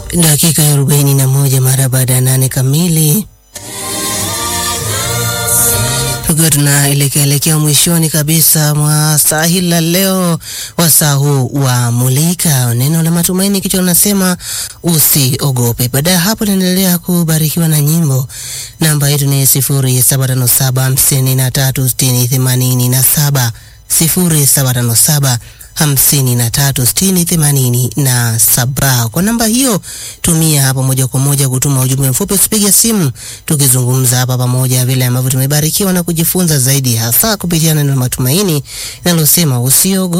Dakika ya arobaini na moja mara baada ya nane kamili, tukiwa tunaelekea elekea mwishoni kabisa mwa saa hili la leo, wasaa huu wa Mulika, neno la matumaini, kichwa linasema usiogope. Baada ya hapo, naendelea kubarikiwa na nyimbo. Namba yetu ni sifuri saba tano saba hamsini na tatu sitini themanini na saba sifuri saba tano saba hamsini na tatu sitini themanini na saba. Kwa namba hiyo tumia hapa moja kwa moja kutuma ujumbe mfupi, usipige simu, tukizungumza hapa pamoja vile ambavyo tumebarikiwa na kujifunza zaidi, hasa kupitia neno la matumaini linalosema usiogope.